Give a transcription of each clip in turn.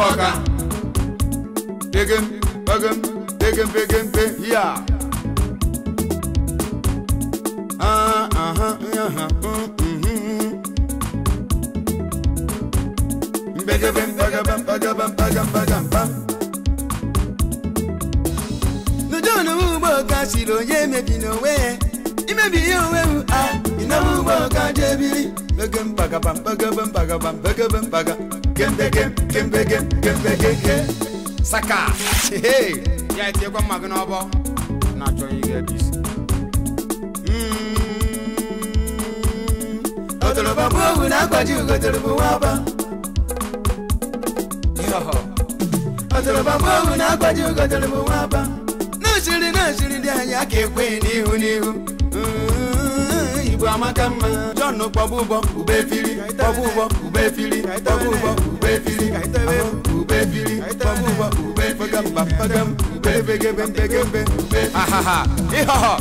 ọka pegem pegem pegem pegem pe ya Ah, aha, aha, mm, mhm. Mbegebe, mbegebe, mbegebe, mbegebe, mbegebe. n'udo na ugbo ka siri onye emebi n'onwe ya imebi ihe onwe m a ịnọbụ ugbo ka jebiri Begem, mbagaba, mbegebe, mbagaba, mbegebe, mbaga. Kembegem, kembegem, kembegege. Saka! Hey! Ya etinyekwa mma gị n'ọbọ. Na-achọ ihe ị ga-ebi isi. ọtọrọba bụ owu na-akwaji ugotere bụ nwaba Yọhọ. ọtọrọba bụ owu na-akwaji ugotere bụ nwaba na-achịrị na-achịrị dị anyị aka ekwe n'ihu n'ihu Mm, igbo amaka mma John kpọbụ ụbọ ube efiri kpọbụ ụbọ ube efiri kpọbụ ụbọ ube efiri ahụ, ube efiri kpọbụ ụbọ ube efiri mba pagam ube begebe mbegebe ube ahaha ịhọhọ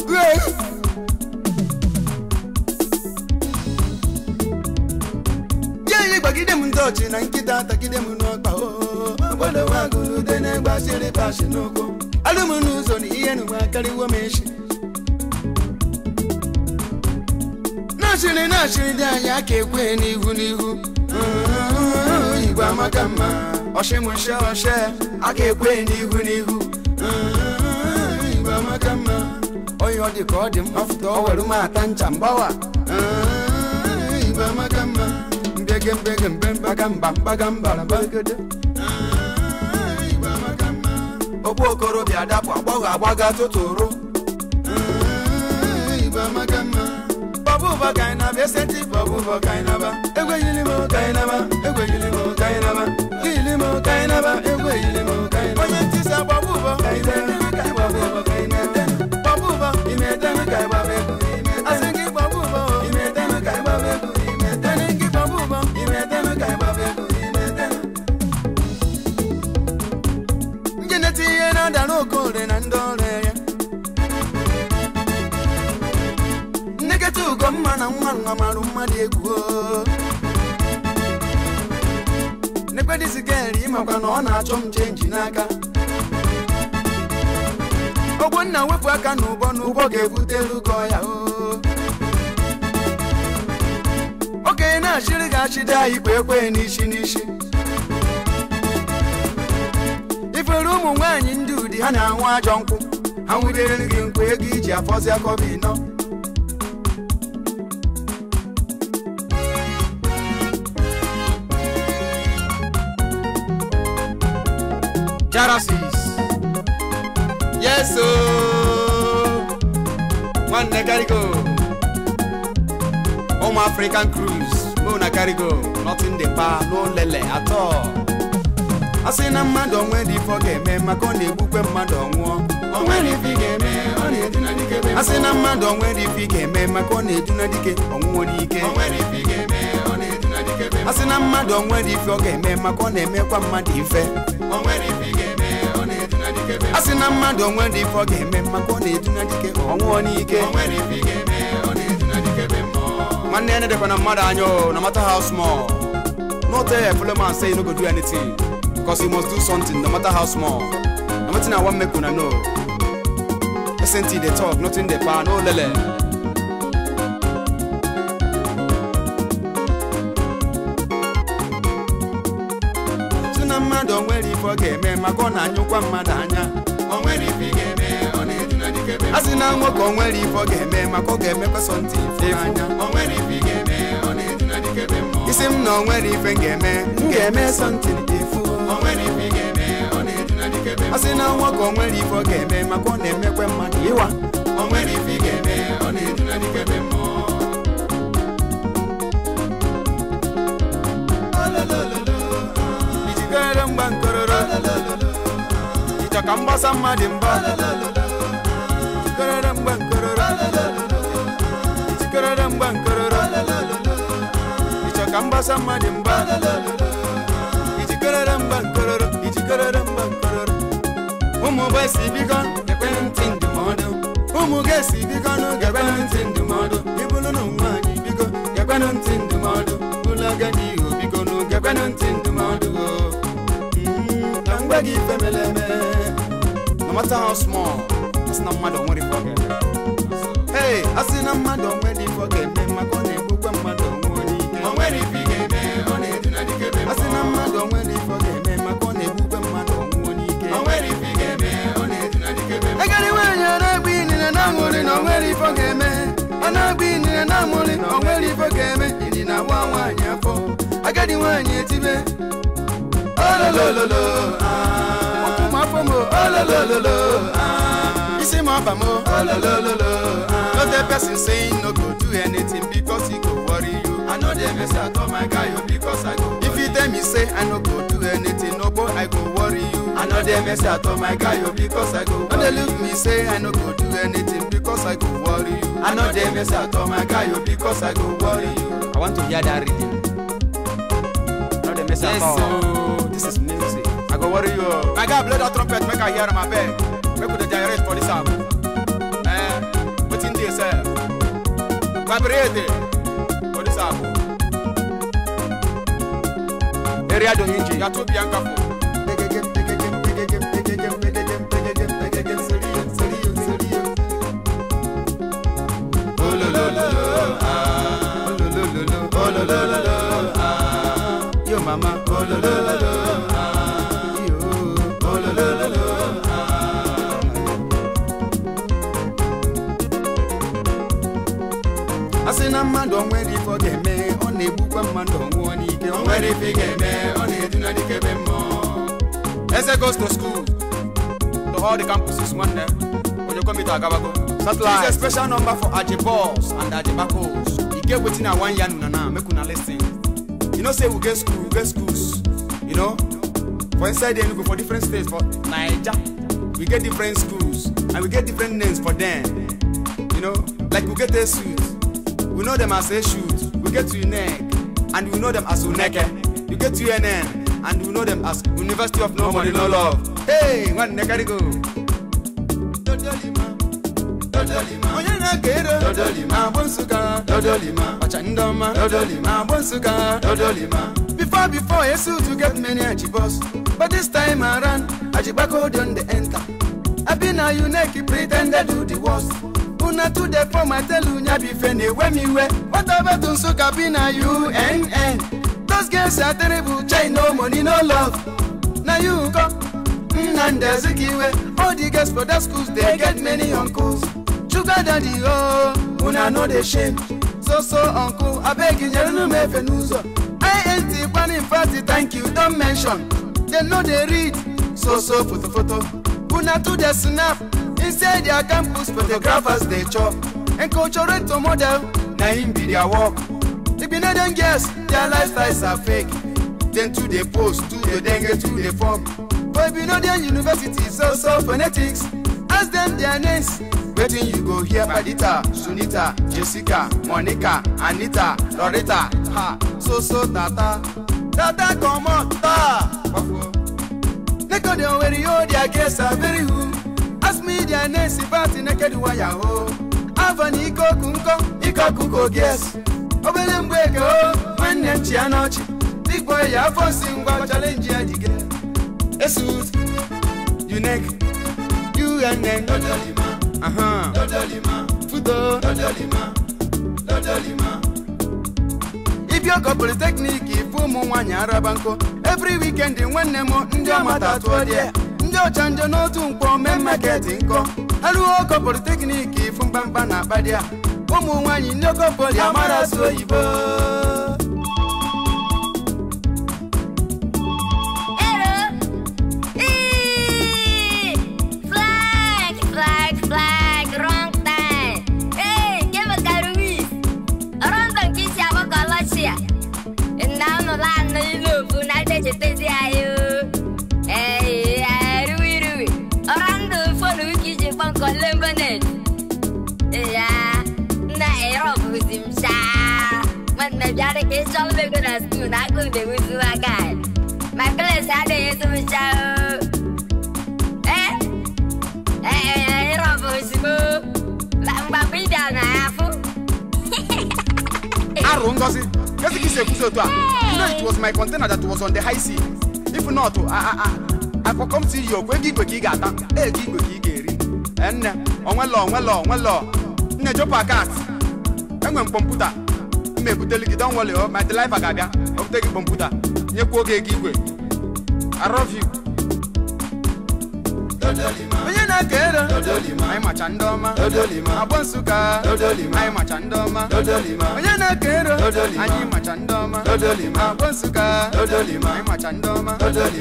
ya ihe gbagide m ndị ọchị na nkịta tagide m n'ọkpa oo gbadowagụlude na-egbasịrị pashi n'ụkwụ alụm n'ụzọ na ihe nụwa karịwo m echi na-achịrị na-achịrị dị anyị aka ekwe n'ihu n'ihu Mm, igwe amaka mma ọshịmụshe ọshe aka ekwe n'ihu n'ihu Mm, igwe amaka mma onye ọ dị ka ọ dị m ọfụta ọ were m ata ncha mgbawa Mm, igwe amaka mma mbege mbege mbe mbaga mba mbaga mbara bagede Mm, igwe amaka mma okpu okorobịa dapụ agbọghọ agbaga tụtụrụ Mm, igwe amaka mma bọbụ ụbọ ka anyị na-abịa esenti bọbụ ụbọ ka anyị na-aba egweyili m ka anyị na-aba egweyili m ka anyị na-aba gili m ka anyị na-aba egweyili m ka anyị na-aba onye ntịsa bọbụ ụbọ ka anyị na-ete ka anyị gbaba ụbọ ka anyị na-ete bọbụ ụbọ ime etenu ka anyị gbaba egwu asị gị bọbụ ụbọ ime etenu ka anyị gbaba egwu ime etenu gị bọbụ ụbọ ime etenu ka anyị gbaba egwu ime etenu njeneti ihe na-ada n'okoore na ndị ọrụ ya nnekọta ugomma na nwa nwa marụ mmadụ egwu o. nekwedizigeri ịmakwa na ọ na-achọ m chenji n'aka ogbonna wepụ aka n'ụbọ n'ụbọ ga-ebutelu ụgọ ya o okenye na-achịrị ga-achịde anyị kwe ekwe n'isi n'isi ifere ụmụ nwaanyị ndị ụdị ha na-anwụ ajọ nkwụ ha nwudere gị nkwụ ego iji afọzi akọba ịnọ Jarasis. Yes, oh. Nwanne Carigo. Ụmụ African cruise. Mụ na Carigo. Nothing dey pa, no lele at all. a sị na mmadụ onwe dị ife ọ ga-eme maka ọ na-egbukwe mmadụ ọnwụọ onwere ife ị ga-eme ọ na-eduna dike a sị na mmadụ onwere ife ị ga-eme maka ọ na-eduna dike ọnwụọ n'ike a sị na mmadụ onwere ife ọ ga-eme maka ọ na-emekwa mmadụ ife a sị na mmadụ onwere ife ọ ga-eme maka ọ na-eduna dike ọnwụọ n'ike Nwanne ya na-edekwa na mmadụ anya o, no matter how small. No tell your fellow man say you no go do anything. Because you must do something, no matter how small. No matter I want make una know. SNT they talk, nothing they pa, no lele. sị na mmadụ onwere ife ọ ga-eme maka ọ na-anyụkwa mmadụ anya a sị na nwoke onwere ife ọ ga-eme maka ọ ga-emekwa sọntị ife anya isi m na onwere ife m ga-eme m ga-eme sọntị efu a sị na nwoke onwere ife ọ ga-eme maka ọ na-emekwa mmadụ ịwa ijikere mgba nkororo ịchọ ka mgbasa mmadụ mba ijikere mgba nkororo ijikere mgba nkororo ịchọ ka mgbasa mmadụ mba ijikere mgba nkororo ijikere mgba nkororo ụmụ gbesi biko ekwentị ndụmọdụ ụmụ ga-esi biko n'oge ekwentị ndụmọdụ ịbụrụ na nwaanyị biko ekwentị ndụmọdụ ụlọ agadi ihu biko n'oge ekwentị ndụmọdụ o enweghị ife mere eme no matter how small asị na mmadụ onwere ife ọ ga-eme hey asị na mmadụ onwe dị ife ọ ga-eme maka ọ na-egbukwa mmadụ onwe onye ike o nwere ife ị ga-eme ọ na-edu na dikebe asị na mmadụ onwe dị ife ọ ga-eme maka ọ na-egbukwa mmadụ onwe onye ike o nwere ife ị ga-eme ọ na-edu na dikebe agadi nwaanyị ọ na-agba inine na-aṅụrị na onwere ife ọ ga-eme ọ na-agba inine na-aṅụrị na onwere ife ọ ga-eme ịdị na-agba nwaanyị afọ agadi nwaanyị etibe ololololo ụkwụ m afọ m ololololo isi m ọba m ololololo no dey person saying no go do anything because e go worry you I know they mess at all my guy oh, because I go if you tell me say i no go do anything no boy i go worry you I know they mess at all my guy oh, because I go no dey look me say i no go do anything because i go worry you I know they mess at all my guy oh, because I go worry you I want to hear that reading. No they mess Yes, at all so this is music. I go worry you My guy blow that trumpet make I hear my beg Make we dey generate for this album Eh, wetin dey sell Vibrate for this album Area do hinji ya to bianca fo Yo mama, oh lo lo lo lo, ah, yo, oh lo lo lo lo, ah. Asị na mmadụ onwere ife ọ ga-eme ọ na-egbukwa mmadụ ọnwụọ n'ike O nwere ife ị ga-eme ọ na-edu na dikebe mmụọ Eze goes to school to all the campuses nwanne onye komite agabago Satellite. This is a special number for Ajibos and Ajibakos. E get wetin I wan yarn una now, make una lis ten. You know say we get school, we get schools, you know, for inside Enugu, for different states, for Naija, we get different schools and we get different names for them. You know, like we get a suit, we know them as a shoot, we get UNEC, and we know them as UNECE. You get UNN, and we know them as University of No Money No Love. Hey, one nekari go. onye na-aka ero Dodolima. agbụ nsụka Dodolima. ọcha ndị ọma Dodolima. agbụ nsụka Dodolima. Before, before, a suit to get many achibos. But this time around, Ajibako don't they enter. I been a unique pretender do the worst. Una to the form, I tell you, be fene, when me we. Whatever to so cabina, UNN. Those girls are terrible, chai no money, no love. Now you go. Nanda Zikiwe, all the girls for the schools, they get many uncles. Sugar daddy, oh, una know the shame. So, so, uncle, I beg you, you know me, Fenuzo. I ain't the one in party, thank you, don't mention. They know they read. So, so, photo, photo. Una to the snap. Inside their campus, photographers, they chop. And cultural to model, na him be their work. If you know them girls, their lifestyles are fake. Then to the post, to the dengue, to the form. But if you know their university, so so phonetics. Ask them their names. Waiting you go hear Padita, Sunita, Jessica, Monica, Anita, Loretta, ha, so so tata. Tata come on, ta. Wafo. Neko de onwere yo their girls are very who. Ask me their names about the naked wire ho. Avani ikoku nko, ikoku ko guess. Obele mgbeke o, nwanne m chi ya n'ọchị. Big boy ya afọ si ngwa challenge ya dige. Esut, unique, UNN, Dodolima. aha, Dodolima. fudo. Dodolima. Dodolima. Ibioko polytechnic ifu ụmụ nwaanyị araba nkụ every weekend nwanne m ndị ọmata tụọ dị ndị ọcha njọ n'otu nkwọ mee market nkọ aruo oko polytechnic ifu mkpamkpa na akpa dị a ụmụ nwaanyị ndị oko poli amara asụ oyibo Hello. Eee. Flag, flag, flag, wrong time. Hey, give a garuis. Around the kiss ya baka lashia. And now no land no you fu na te te te ayo. Hey, rui rui. Around the phone we kiss you from Columbanet. Yeah, na ero buzim sha. Man me jare ke chal be go na stu na go de wuzu agai. My place had a some show. Eh? Eh, eh, Robo Sibo. Lamba Pida na Afu. arụ ngozi kezi ka isi ekwuzi otu a you know it was my container that was on the high sea if not ah, ah, ah, akpọkọm si yi okwu ego igwe ka ị ga-ata ego igwe ka ị ga-eri enne onwelọ onwelọ onwelọ nne jopa kat enwe m kọmputa mma ebuteli gị don wọle my deliver ga-abịa obute gị kọmputa nyekwa oge ego igwe I love you onye na-eke ero anyị macha ndị ọma agbọ nsụka anyị macha ndị ọma onye na-eke ero anyị macha ndị ọma agbọ nsụka anyị macha ndị ọma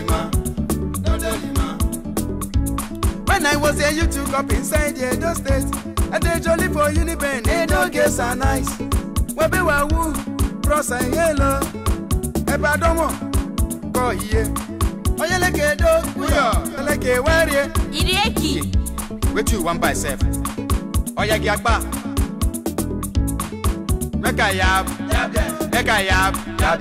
When I was a youth up inside the Edo State, I did jolly for Uniben, Edo girls are nice. Webe wa wu, bros and yellow. Ebe adomo, ko iye. Onye leke Edo, uyo, leke werie. iri eki Wetin you wan buy sef? Oya gi agba. Make I yab, make I yab,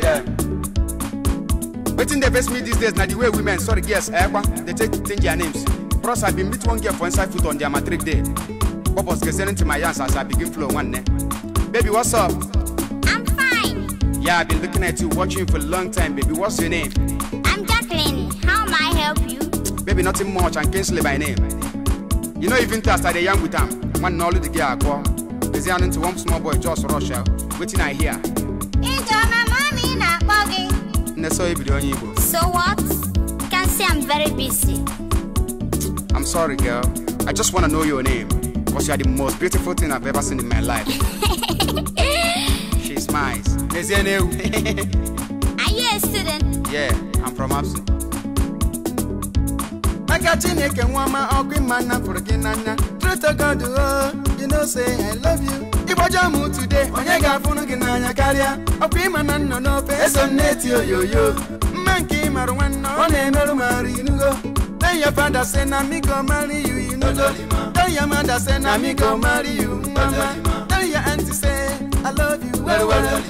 Wetin dey vex me these days na the way women, sorry girls, ekwa, dey take change their names. Bros, I been meet one girl for inside foot on their matric day. Purpose listening to my yarns as I begin flow one day. Baby, what's up? I'm fine Yeah, I've been looking at you, watching you for a long time, baby. What's your name? I'm Jacqueline how may I help you Baby, nothing much, and Kingsley by name. You know, even till I started young with him, one all the girl I call. Is there into one small boy, just Russia, waiting I hear. Ijeoma mommy na-akpọ gị And so you on Igbo. so what you can see I'm very busy I'm sorry, girl. I just want to know your name. Because you are the most beautiful thing I've ever seen in my life. She smiles. Is your name? are you a student yeah, I'm from Absu. aka chineke nwa ọma ọkụ ịma nna fụrụ gị n'anya True to God, oh, you know say I love you. ịgbajọ m today onye ga-afụrụ gị n'anya karịa ọkụ ịma na nnọ n'ofe eso m na-eti oyoyo mma nke ịmarụ nwanne ọ na-emerụ m arụ inugo Tell your father say na me go marry you, you know go. Tell your mother say na me go marry you, mama. Tell your auntie say I love you well well.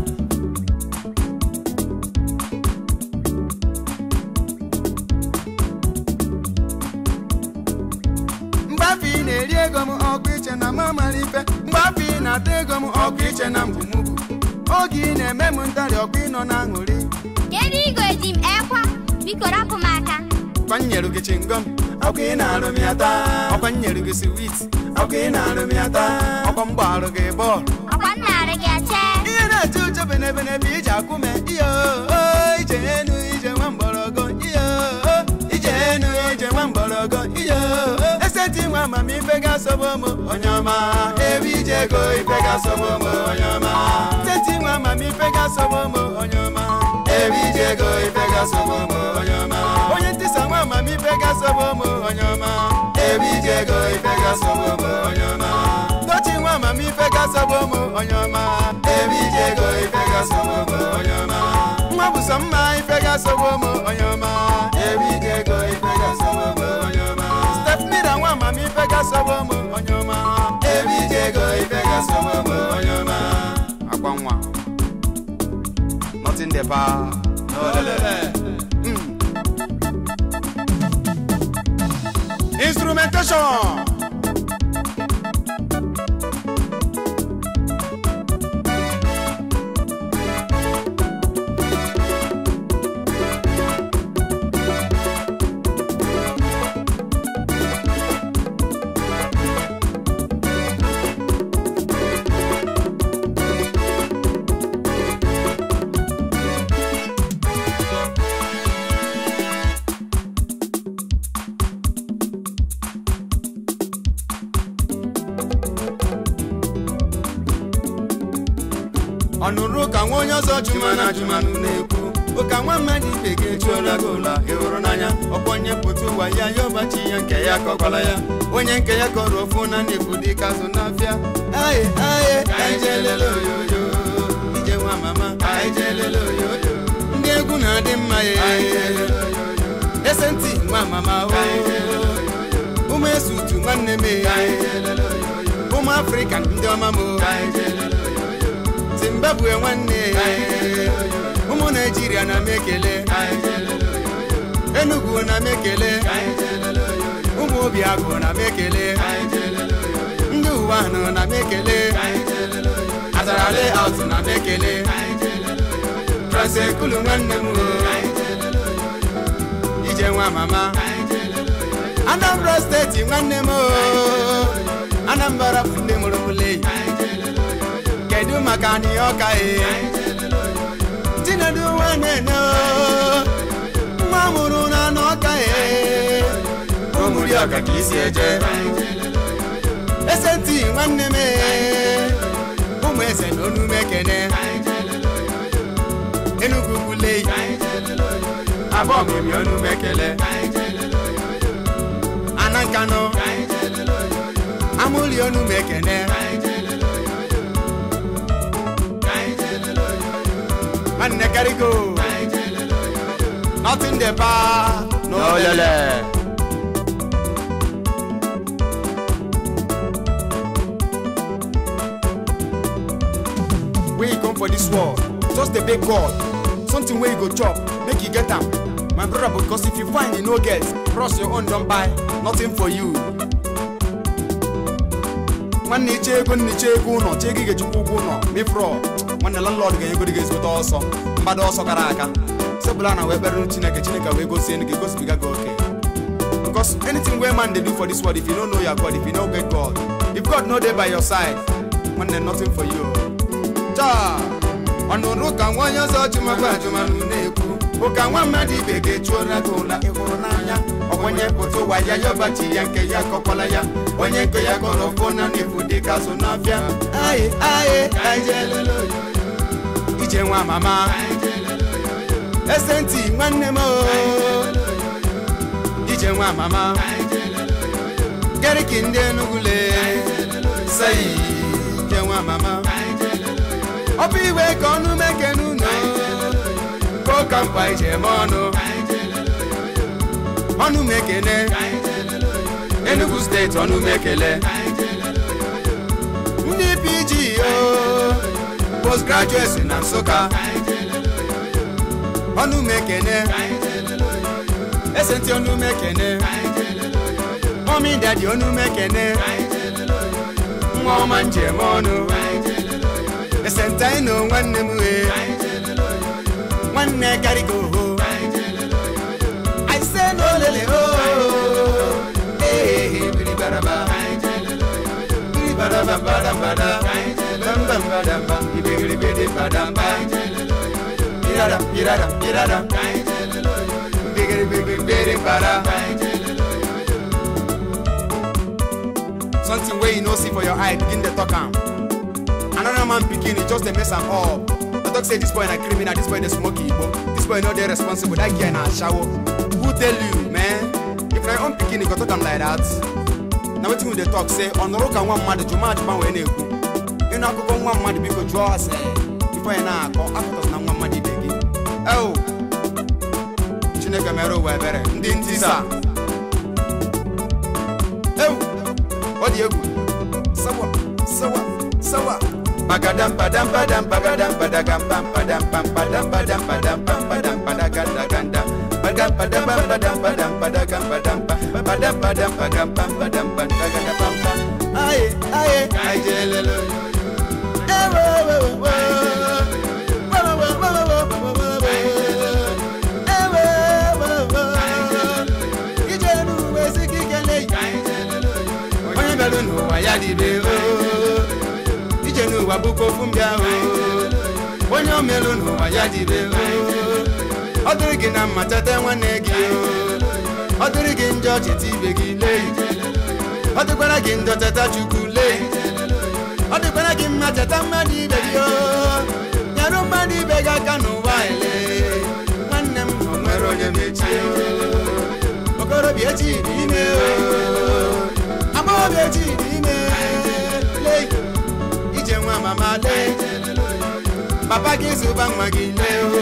mgbe afọ ị na-eri ego m ọkụ iche na m amara ife mgbe afọ ị na-ata ego m ọkụ iche na mgbumugwu oge ị na-eme m ntarị ọkụ ịnọ na aṅụrị kedu igwe ji m ekwa biko rapụ m aka ọkwa m nyere gị chingom ọkụ ị na-arụ m ya taa ọkwa m nyere gị swiit ọkụ ị na-arụ m ya taa ọkwa m gbaarụ gị bọọlụ ọkwa m narị gị ache ihe na-eche uche benebenebe iji akwụme ihe oo ije enu ije nwa mgbọrọgọ ihe oo ije enu ije nwa mgbọrọgọ ihe oo eseti nwa amamife ga-asọgbu m onye ọma ebe ije ego ife ga-asọgbu m onye ọma seti nwa amamife ga-asọgbu m onye ọma ebe ije ego ife ga-asọgbu m onye ọma onye ntịsa nwa amamife ga-asọgbu m onye ọma ebe ije ego ife ga-asọgbu m onye ọma Tochi nwa amamife ga-asọgbu m onye ọma ebe ije ego ife ga-asọgbu m onye ọma nwa bụ sọ mma ife ga-asọgbu m onye ọma ebe ije ego ife ga-asọgbu m onye ọma stepmira nwa amamife ga-asọgbu m onye ọma ebe ije ego ife ga-asọgbu m onye ọma Akwa nwa. Nothing there, pa. No, lele. Instrumentation. ọnụrụ ka nwa onye ọzọ jụmana jụmanụ na-ekwu ụka nwa mmadụ ibe gị ejuola gị ụla ịhụrụ n'anya ọkwanye pụta ụwa ya ya ọbachi ya nke ya kọkwala ya onye nke ya kọrọ ofu na na-efu dị ka azụ n'afịa aye aye ka anyị jee lele oyoyo ije nwa mama ka anyị jee lele oyoyo ndị egwu na-adị mma ya ese ntị nwa mama o ụmụ esutu nwanne m ụmụ afrịka ndị ọma m o zimbabwe nwanne ụmụ naijiria na m ekele enugu na m ekele ụmụ obiagụ na m ekele ndị ụwa ahụ na m ekele azara layout na m ekele transekulu nwanne m o ije ije nwa mama anambra steeti nwanne m o anambra bụ ndị mụrụ mụle kedu maka anyị ọka e chinedu nwanne o nwa mụrụ na n'ọka e ụmụri ọka ka isi eje ese ntị nwanne m e ụmụ eze na onume kene enugwu kwule abụọ memi onume kele anankanụ amụli onume kene nwanne karigo nothing dey pa no lele. When you come for this world, just the big God, something where you go chop, make you get am. My brother, because if you find you no get, cross your own don buy, nothing for you. nwanne iche ego nne iche ego ụlọ chee gị ga-ejikwa ụgwọ ụlọ mefrọ nwanne landlord ga-enyego gị ezigbote ọsọ mgbada ọsọ gara aga sebụla na wee kpere chineke chineke wee gosie gị gosibiga gị oke because anything wey man dey do for this world if you no know your god if you no get god if god no dey by your side nwanne nothing for you taa ọnụrụ ka nwa onye ọzọ jụmakwa ajụmanụ na-ekwu ụka nwa mmadụ ibe ga-echuola gị ụla ịhụrụ n'anya onye pụta ụwa ya yọbachi ya nke ya kọkwala ya onye nke ya gọrọ fọ na n'efu dị ka azụ n'afịa aye aye ajelelo ije nwa mama ese ntị nwanne m o ije nwa mama geriki ndị enugule sei ije nwa mama ọ bụ iwe ka ọnụ meke n'ụlọ ka ụka mkpa ije eme ọnụ ọnụ m ekene enugu steeti ọnụ m ekele ndị pg o postgraduate na nsụka ọnụ m ekene esenti ọnụ m ekene mọmi dadi ọnụ m ekene nwa ọma njem ọnụ esentaino nwanne m wee nwanne karịka oho aise n'olele o ee biribaraba biribaraba badambada bambambadamba ibigiribidi badamba irada irada irada bigiribigibidi bada something wey you no see for your eye begin dey talk am another man pikin e just dey mess am up i talk say this boy na criminal this boy dey smoke igbo this boy no dey responsible that girl na ashawo who tell you man if na your own pikin e go talk am like that na wetin we dey talk say ọnụrụ ka nwa mmadụ jụma ajụma wee na-ekwu ịnụ akụkọ nwa mmadụ biko jụọ ase ife anyị na-akọ akụkọ na nwa mmadụ ibe gị eo chineke mere ụwa ebere ndị ntisa ewu ọ dị egwu sawa sawa sawa Bagadam padam padam bagadam padagam pam padam pam padam padam padam pam padam padaganda ganda padam padam padam padam padagam padam pam padam padam pagam pam padam padaganda pam pam aye aye aye jelelo ewo wo wo wo wo wo wo wo wo wo wo ewo wo wo ijenu wesi kikele onye bịara n'ụwa ya dịbe o ije n'ụwa bụkwa ofu mbịa o onye omelụ n'ụwa ya dịbe o ọ dịrị gị na mma cheta nwanne gị o ọ dịrị gị njọ cheta ibe gị lee ọ dịkwara gị njọ cheta chukwu lee ọ dịkwara gị mma cheta mmadụ ibe gị o nyere mmadụ ibe gị aka n'ụwa ele nwanne m o nwere onye mechie o okorobịa echi dị ime o agbọghọbịa echi dị ime lee ije nwa mama lee papa gị zụba nwa gị lee o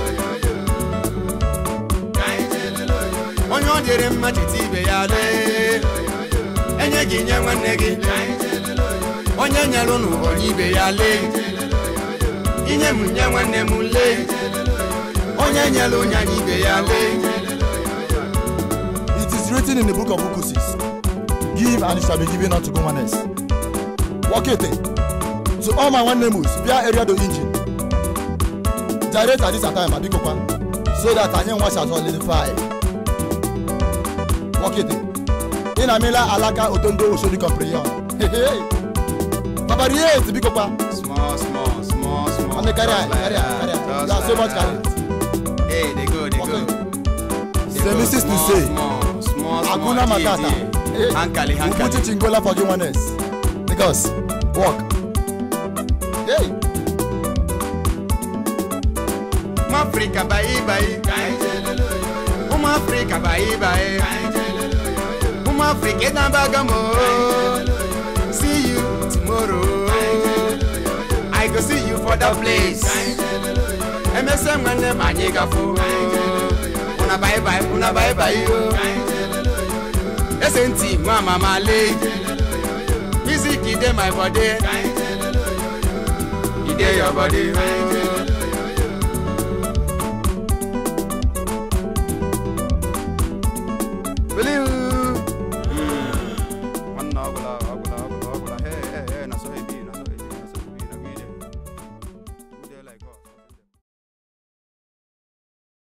onye ọ dịrị mma cheta ibe ya lee enye gị nye nwanne gị onye nyelụ n'ụwa onye ibe ya lee inye m nye nwanne m lee onye nyelụ onye anyị ibe ya lee It is written in the book of Okusis Give and it shall be given unto Gomanes. Walk it to all my one names, via area do engine. Direct at this time, Abikokwa, so that I know what shall solidify. Wakete. Ina mila alaka otondo oshodi comprehension. Hey, hey. Baba Riet, biko pa. Small, small, small, small. And the carry, Just like carry, that, carry. just You are so like much that. carry. Hey, they go, they Okay. go. They C'est go, Mrs. small, Tuse. Small, small, small. Hakuna die, Matata. die. Hey. Hankali, Ubuti hankali. Chingola for Juanes. Because, walk. Hey, Ụmụ Afrịka bayi bayi. Ụmụ Afrịka bayi bayi. Ụmụ Afrịka ịdabaga m. See you tomorrow. I go see you for that place. Emesịa nwanne m anyị gafụ. Una bayi bayi, una bayi bayi. Ese ntị nwa mama lee. Music dey my body. E dey your body.